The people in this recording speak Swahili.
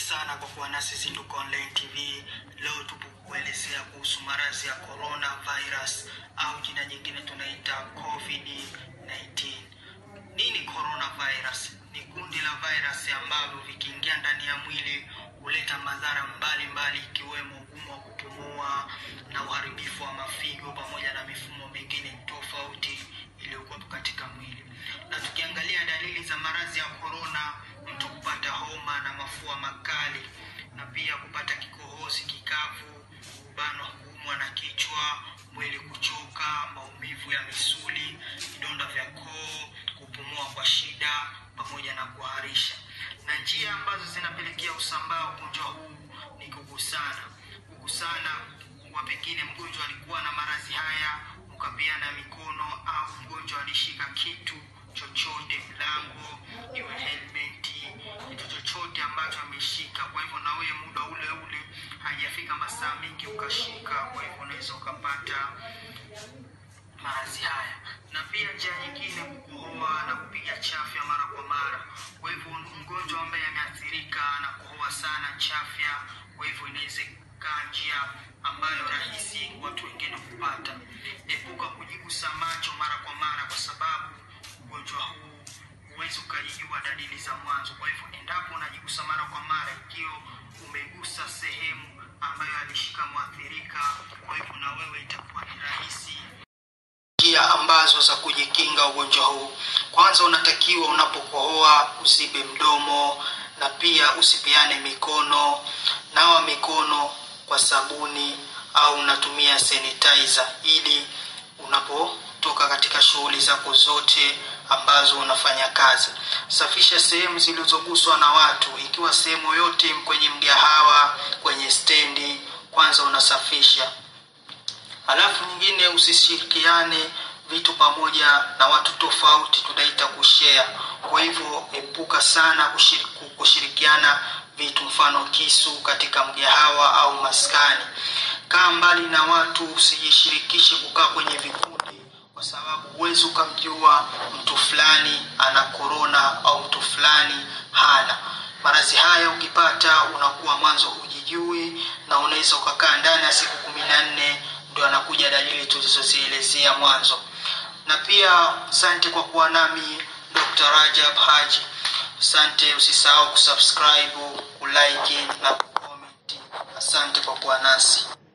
sana kwa kuwa nasi Zinduka Online TV. Leo tupo kuelezea kuhusu maradhi ya corona virus au jina jingine tunaita COVID-19. Nini corona virus? Ni kundi la virus ambavyo vikiingia ndani ya mwili huleta madhara mbalimbali ikiwemo ugumu wa kupumua na uharibifu wa mafigo pamoja na mifumo mingine tofauti iliyokuwepo katika mwili. Na tukiangalia dalili za maradhi ya corona, mtu kupata homa na mafua makali na pia kupata kikohozi kikavu, kubanwa, kuumwa na kichwa, mwili kuchoka, maumivu ya misuli, vidonda vya koo, kupumua kwa shida pamoja na kuharisha. Na njia ambazo zinapelekea usambaa wa ugonjwa huu ni kugusana. Kugusana kwa pengine mgonjwa alikuwa na maradhi haya, ukapeana mikono au mgonjwa alishika kitu chochote, mlango, iwe helmeti, kitu chochote ambacho ameshika. Kwa hivyo na wewe muda ule ule hajafika masaa mengi ukashika, kwa hivyo unaweza ukapata maradhi haya. Na pia njia nyingine kukohoa na kupiga chafya mara kwa mara. Kwa hivyo mgonjwa ambaye ameathirika na kukohoa sana chafya, kwa hivyo inaweza kaa njia ambayo rahisi watu wengine kupata. Epuka kujigusa macho mara kwa mara, kwa sababu ugonjwa huu huwezi ukajijua dalili za mwanzo. Kwa hivyo endapo unajigusa mara kwa mara, ikiwa umegusa sehemu ambayo alishika mwathirika, kwa hivyo na wewe itakuwa ni rahisi njia ambazo za kujikinga ugonjwa huu. Kwanza, unatakiwa unapokohoa uzibe mdomo na pia usipeane mikono. Nawa mikono kwa sabuni au unatumia sanitizer ili unapotoka katika shughuli zako zote ambazo unafanya kazi. Safisha sehemu zilizoguswa na watu, ikiwa sehemu yote kwenye mgahawa, kwenye stendi, kwanza unasafisha. Alafu nyingine usishirikiane vitu pamoja na watu tofauti, tunaita kushare. Kwa hivyo epuka sana kushir- kushirikiana vitu, mfano kisu katika mgahawa au maskani. Kaa mbali na watu, usijishirikishe kukaa kwenye vikundi, kwa sababu huwezi ukamjua mtu fulani ana korona au mtu fulani hana. Maradhi haya ukipata, unakuwa mwanzo hujijui na unaweza ukakaa ndani ya siku kumi na nne ndio anakuja dalili tulizozielezea mwanzo. Na pia asante kwa kuwa nami Dr. Rajab Haji. Asante, usisahau kusubscribe, kulike na kucomment. Asante kwa kuwa nasi.